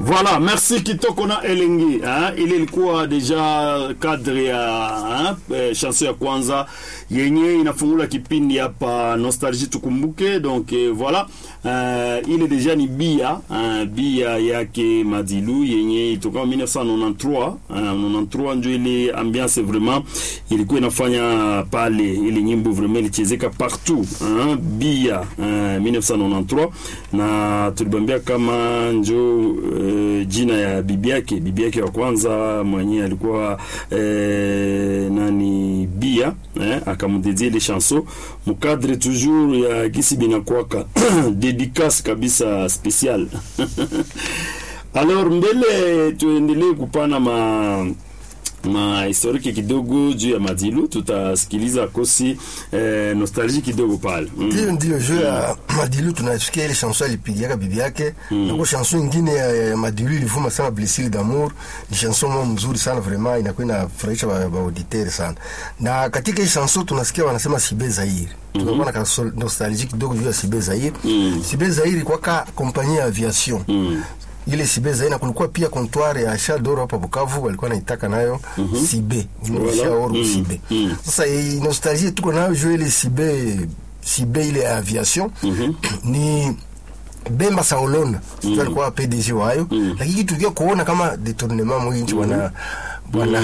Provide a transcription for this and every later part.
Voilà, merci Kitoko na Elengi. Hein? Ile ilikuwa deja kadri ya hein? Eh, chanson ya kwanza yenye inafungula kipindi hapa Nostalgie tukumbuke. Donc eh, voilà uh, ile deja ni bia uh, bia yake Madilu yenye itoka 1993 uh, 93 ndio ile ambiance vraiment ilikuwa inafanya pale, ile nyimbo vraiment ilichezeka partout hein? bia uh, 1993 na tulibambia kama njo uh, jina ya bibi yake bibi yake wa kwanza mwenye alikuwa eh, nani bia eh, akamdedie ile chanson mukadre toujours ya gisi binakwaka dédicace kabisa special alors mbele tuendelee kupana ma ma historiki kidogo juu ya Madilu, tutasikiliza kosi eh, nostalgie kidogo pale mm. Ndio, ndio juu ya Madilu tunasikia ile chanson alipigiaka bibi yake mm. na kwa chanson nyingine ya, ya Madilu ilivuma sana Blessure d'amour, ni chanson moja mzuri sana vraiment, inakuwa inafurahisha ba, ba auditeur sana. Na katika hii chanson tunasikia wanasema Sibe Zaire tunakuwa na nostalgie kidogo juu ya Sibe Zaire mm. Sibe Zaire kwa ka kompanyia ya aviation mm ile Sibe Zaina kulikuwa pia comptoir ya Shadoro hapa Bukavu walikuwa naitaka nayo mm -hmm. Sibe Shaoro mm -hmm. Sibe mm -hmm. Sasa hii nostalgie tuko nayo juu ile Sibe Sibe ile aviation mm -hmm. ni Bemba Saolona mm -hmm. alikuwa PDG wayo mm -hmm. lakini tukia kuona kama detournement mwingi wana bwana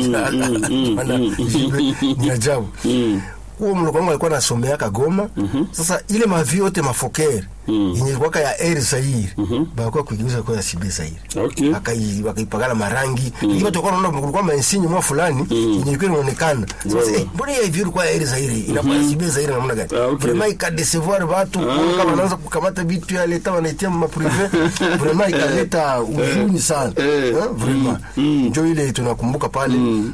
bwana ni ajabu huo mloko wangu alikuwa nasomeaka Goma. mm -hmm. Sasa ile mavi yote mafokere mm. yenye ilikuwaka ya Air Zaire mm -hmm. bakuwa kuigeuza kwa ya Sibe Zaire okay. Akai wakaipakala marangi mm. lakini watu wakaona kulikuwa mainsinyo mwa fulani mm. yenye ilikuwa inaonekana sasa eh, mbona ya hivi ilikuwa ya Air Zaire inakuwa ya Sibe Zaire namna gani? Ah, okay. Vraiment ikadesevoir watu ah. kama wanaanza kukamata vitu ya leta wanaitia ma privé vraiment ikaleta huzuni sana eh, eh, vraiment ndio ile tunakumbuka pale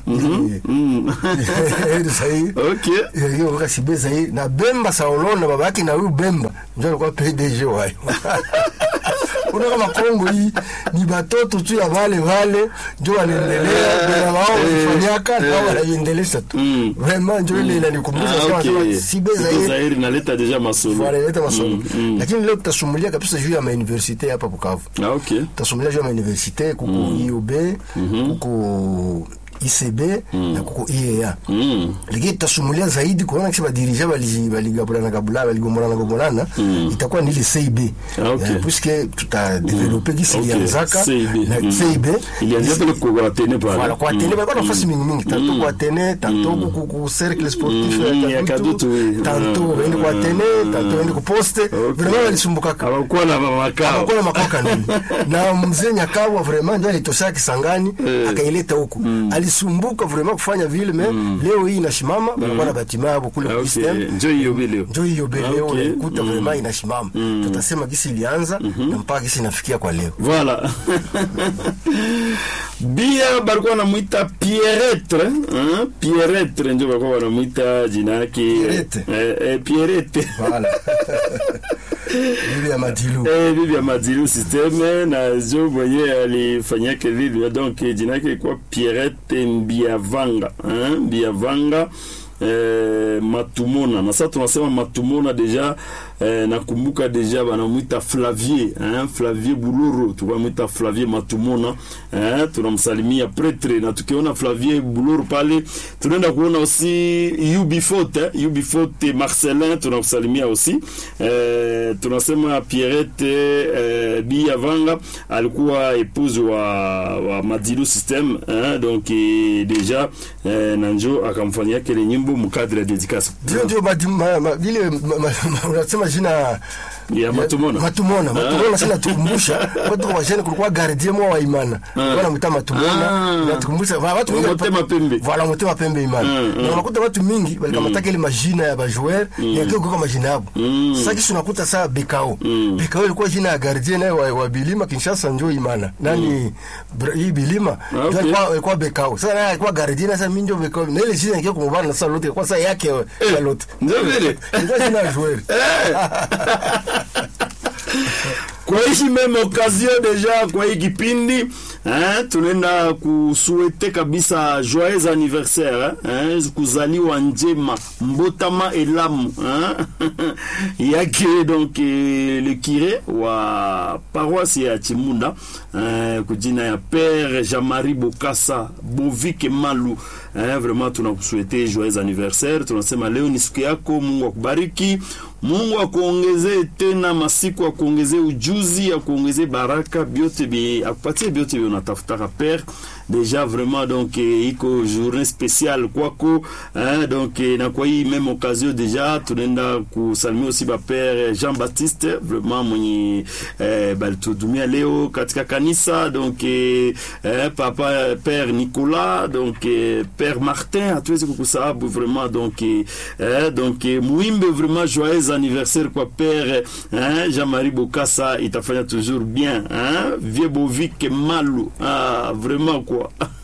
Air Zaire okay hiyo waka Sibe Zaire na Bemba Saolona baba yake na huyu Bemba ndio alikuwa PDG wayo. Una kama Kongo hii ni batoto tu ya wale wale ndio wanaendelea bila wao kufanyaka na wao wanaendeleza tu. Vraiment ndio ile inanikumbusha sana sana Sibe Zaire. Zaire inaleta deja masolo. Wale leta masolo. Lakini leo tutasumulia kabisa juu ya ma universite hapa Bukavu. Ah okay. Tutasumulia juu ya ma universite kuko IUB, kuko ICB mm. na kuko IEA mm. lakini tutasumulia zaidi kuona kisha badirija baligabulana gabulana baligombolana gombolana mm. itakuwa ni ile CIB okay. puisque tutadevelope gisi okay. ilianzaka na mm. CIB ilianzia pale kwa Atene pale voilà kwa Atene balikuwa nafasi mingi mingi tanto kwa Atene tanto ku ku cercle sportif ya Kadutu tanto wende kwa Atene tanto wende ku poste vraiment walisumbukaka hawakuwa na makao hawakuwa na makao nini na mzee Nyakawa vraiment ndio alitosha Kisangani akaileta huku alisumbuka vraiment kufanya vile me mm. leo hii inasimama mm. banakuwa na batima yabo kule okay. system njo hiyo bileo njo hiyo bileo okay. unaikuta mm. vraiment inasimama mm. tutasema gisi ilianza mm -hmm. na mpaka gisi inafikia kwa leo voilà bia balikuwa wanamwita Pierretre hein? Pierretre njo balikuwa wanamwita jina yake Pierrette eh, eh, Pierrette voilà bibi ya Madilu eh, bibi ya Madilu systeme na jo mwenye alifanyake vile donc jina yake ilikuwa Pierrette Mbiavanga hein? Mbiavanga eh, Matumona na sasa tunasema Matumona deja eh, nakumbuka deja banamwita Flavier hein? Flavier Buloro tukamwita Flavier Matumona eh, tunamsalimia pretre na tukiona Flavier Buloro pale tunaenda kuona aussi UB40 eh? UB40 Marcelin tunamsalimia aussi eh, tunasema Pierrette eh, Biavanga alikuwa épouse wa, wa Madilu system eh? donc eh, deja eh, nanjo akamfanyia kile nyimbo mkadri ya dedicace ndio ndio vile unasema jina ya Matumona Matumona Matumona sana tukumbusha watu wa jana kulikuwa gardien mwa wa imana wana mta Matumona na tukumbusha watu wengi motema pembe voilà motema pembe imana na unakuta watu mingi walikamata ile majina ya bajoueur ya kile kwa majina yao sasa kisha unakuta saa Bekao Bekao ilikuwa jina ya gardien naye wa, wa Bilima Kinshasa njoo imana nani hii Bilima ndio alikuwa alikuwa Bekao sasa naye alikuwa gardien sasa mimi ndio Bekao na ile jina yake kumubana na sasa lote kwa sasa yake ya lote ndio vile ndio jina ya joueur kwa hii meme occasion deja kwa hii kipindi eh, tunaenda kusuete kabisa joyeux anniversaire eh, eh, kuzaliwa njema mbotama elamu eh, yake donc eh, le kire wa paroisse ya Chimunda eh, kujina ya Père Jean-Marie Bokasa Bovike Malu eh, vraiment tunakusuete joyeux anniversaire. Tunasema leo ni siku yako, Mungu akubariki, Mungu akuongezee tena masiku, akuongezee ujuzi, akuongezee baraka, byote bi akupatie byote bi unatafutaka Père déjà vraiment donc eh, iko journée spéciale kwako hein, donc eh, na kwa hii même occasion déjà tunaenda kusalimia aussi ba Père Jean Baptiste vraiment mwenye eh, balituhudumia leo katika kanisa donc eh, eh, papa Père Nicolas donc eh, Père Martin hatuwezi kukusahabu vraiment donc eh, eh, donc eh, muimbe vraiment joyeux anniversaire kwa Père hein, Jean-Marie Bokassa itafanya toujours bien hein, vieux Bovik Malu ah, vraiment quoi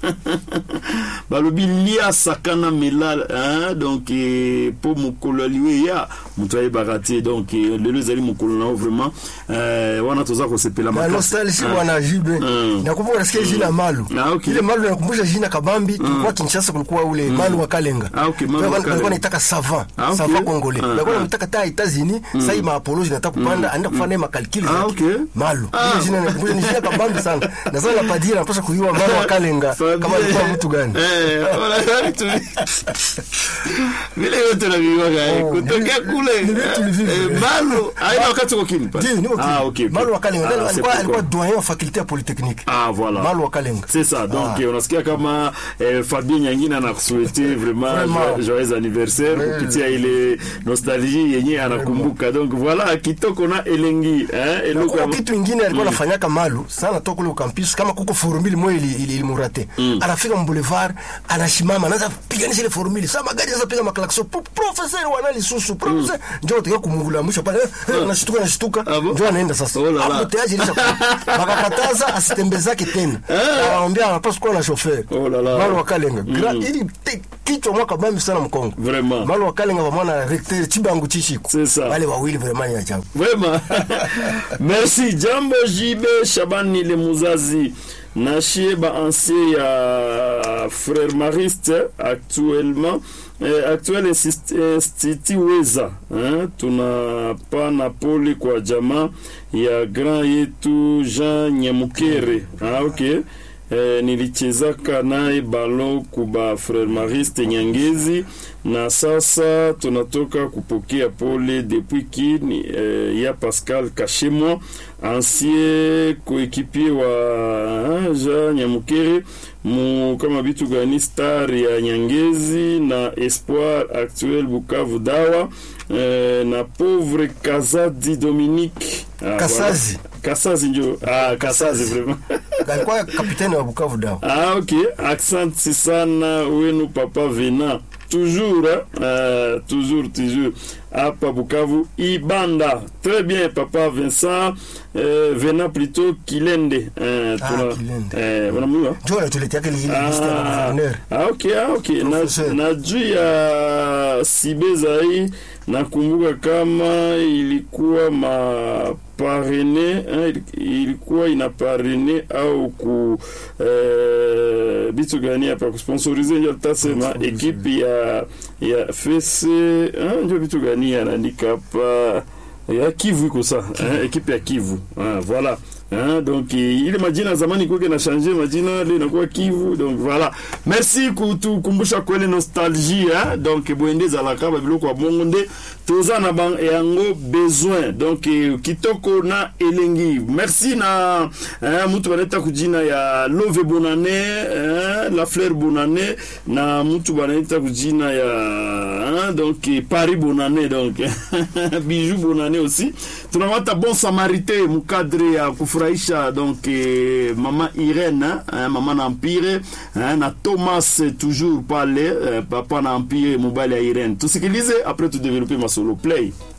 balobi lia sakana melal hein, donc eh, po mokolo aliwe ya moto ayebaka te donc eh, lelo ezali mokolo nao vraiment eh, wana toza kosepela na makasi nostalgie Ah. bwana Jibe Mm. nakumbuka nasikia jina Malu Ah, okay. ile Malu nakumbusha jina Kabambi tulikuwa Kinshasa kulikuwa ule Malu wa Kalenga Ah, okay, Malu wa Tulikuwa- Kalenga. tulikuwa naitaka savant Ah, okay. savant congolais Ah, tulikuwa ah. naitaka ta Etats-Unis sasa hii maapoloji nataka kupanda anaenda kufanya ma calcul Ah, okay. Malu Ah. ile jina nakumbusha ni jina Kabambi sana na sasa napadia napaswa kujua Malu wa Kalenga Fabien. kama alikuwa mtu gani Eh, wala- tuli- vile yote naviwaka eh, Oh, kutokea ni- kule ni vitu vilivyo. eh, Malu aina wakati uko kimpa Ndio, niko ah, kipi. okay, okay. Malu wa Kalenga Ah, Ndio, c'est alikuwa alikuwa pourquoi. doyen wa faculté ya polytechnique Ah, voilà. Malu wa Kalenga C'est ça. Donc, Ah. eh, unasikia kama eh, Fabien Nyangina anakusuete vraiment Vraiment. jo- joyeux anniversaire Ouais. kupitia ile nostalgie yenye anakumbuka. Donc voilà, kitoko na elengi eh, eluka Kuko kitu ingine alikuwa anafanyaka Malu sana toka kule ukampisi kama kuko formule moja ili ili ilimurate anafika mboulevard anashimama anaanza piganisha ile formule sasa magari sasa piga maklakso professeur wanali susu professeur njoo tukia kumungula mwisho pale eh, anashtuka anashtuka Ah bon? njoo anaenda sasa Oh la la. hapo tayari ilisha bakakataza asitembezake tena anamwambia anapaswa kuwa na chauffeur Oh la la. Malu wakalenga Gra- ili te- kichwa mwaka bambi sana mkongo Vraiment. Malu wakalenga pamoja na recteur Chibangu Chishiko C'est ça. wale wawili vraiment ni ajabu Vraiment. Merci. Jambo JB Shabani le muzazi. Nashie ba ancien ya frère Mariste actuellement eh, actuel insist- institut weza eh, tunapana pole kwa jamaa ya grand yetu Jean Nyamukere ah, okay. Eh, nilichezaka naye balo kuba frère Mariste Nyangezi na sasa tunatoka kupokea pole depuis kini eh, ya Pascal Kashemwa ancien coéquipier wa ah, Jean Nyamukere mu kama bitu gani star ya Nyangezi na Espoir actuel Bukavu Dawa eh, na pauvre Kazadi Dominique ah, Kasazi. voilà. Kasazi njo ah, Kasazi vraiment alikuwa kapitani wa Bukavu Dawa Ah, ok. Asante sana wenu papa Vena. Toujours, hein? euh, toujours, toujours. Hapa Bukavu, Ibanda. Très bien, papa Vincent. Euh, Vena plutôt Kilende. Euh, Ah, tuna- Kilende. Eh, wanamjua? njoo anatuletea ile ile liste ya Ah, gouverneur ah, okay, ah, okay. Na, Professeur. na juu ya Sibeza hii nakumbuka kama ilikuwa maparene eh, ilikuwa ina parene au ku eh, bitu gani hapa kusponsorize ndio tutasema ekipe ya ya fese eh, ndio bitu gani anaandika hapa ya Kivu iko sa eh, ekipe ya Kivu ah, voilà Hein, donc eh, ile majina ya zamani kuke na changer majina leo inakuwa Kivu donc voilà merci kutukumbusha kwele nostalgie hein? donc boende ezalaka babiloko ya bongo nde toza na ba yango besoin donc eh, kitoko na elengi merci na hein, mutu banaita kujina ya love bonane hein, la fleur bonane na mutu banaita kujina ya hein, donc eh, paris bonane donc bijou bonane aussi tunamata bon samarité mukadre ya kufurahisha donc eh, mama irene hein, mama na empire hein, na thomas eh, toujours pale eh, papa na empire mobile ya irene tusikilize après tudevelope masolo play